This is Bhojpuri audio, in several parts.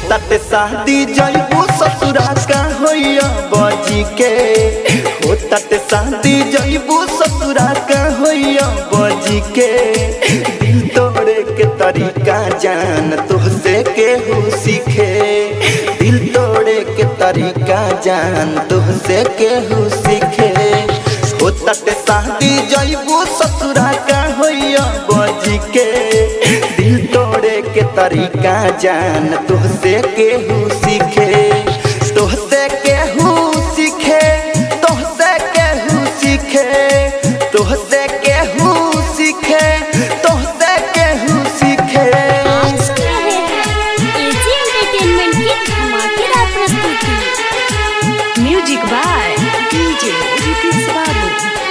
तट शादी जइबू ससुरा का होइया बजी के हो तट शादी जइबू ससुरा का होइया बजी के दिल तोड़े के तरीका जान तुहसे केहू सीखे दिल तोड़े के तरीका जान तुहसे केहू सीखे हो तट शादी जइबू ससुरा का होइया बजी के दिल तोड़े के तरीका जान तुहसे केहू सीखे तुहसे केहू सीखे तुहसे केहू सीखे तुहसे केहू सीखे तुहसे केहू सीखे आज सुन रहे हैं एजी एंटरटेनमेंट की धमाकेदार प्रस्तुति म्यूजिक बाय डीजे रितिक बाबू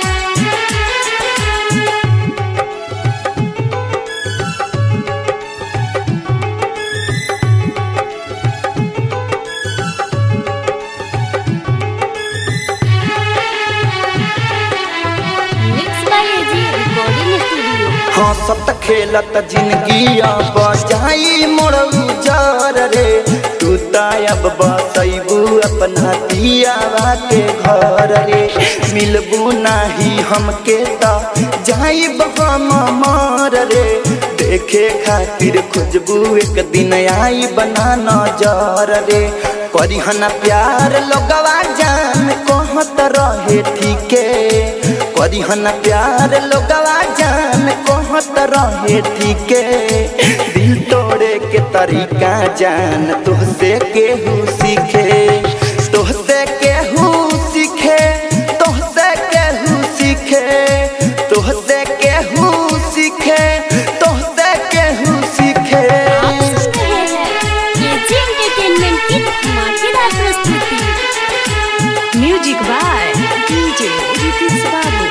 mix by AG recording studio हंसत खेलत जिंदगी बजाई मोड़ू जार रे तू तायब बसैबू अपना दियावा के घर रे मिलबू नाही हमके त जाइब हम मार रे देखे खातिर खोजबू एक दिन आई बना नजर रे करिहन प्यार लोगवा जान कहत रहे ठीके करिहन प्यार लोगवा जान कहत रहे ठीके दिल तोड़े के तरीका जान तुहसे केहू सीखे तुहसे केहू सीखे तुहसे केहू सीखे तुहसे केहू सीखे तुहसे केहू सीखे आप सुन रहे हैं एजी एंटरटेनमेंट की धमाकेदार प्रस्तुति म्यूजिक बाय डीजे रितिक बाबू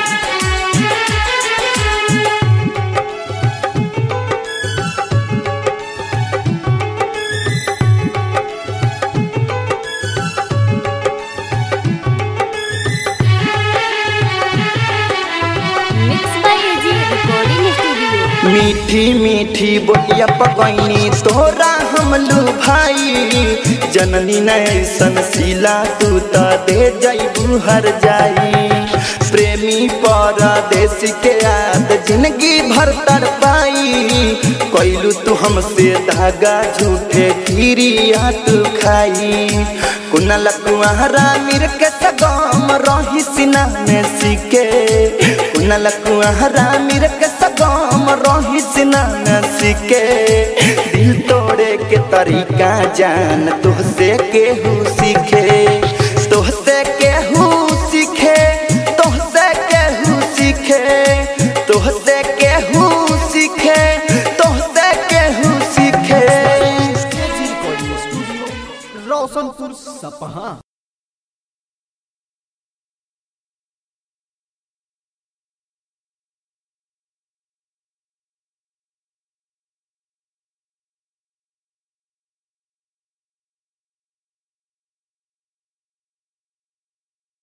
mix by AG recording studio मीठी मीठी बोलिया पगैनी तोरा हमलू भाई जननी नैसन सिला तू त दे जैबू हर जाई प्रेमी परदेश के याद जिंदगी भर तर पाई कैलू तू हमसे धागा झूठे खीरिया तू खाई कुनल कुआरा मिर के सगम रही सिना में सीके कुनल कुआरा मिर के सगम रही सिना में सीके दिल तोड़े के तरीका जान तुहसे केहू सीखे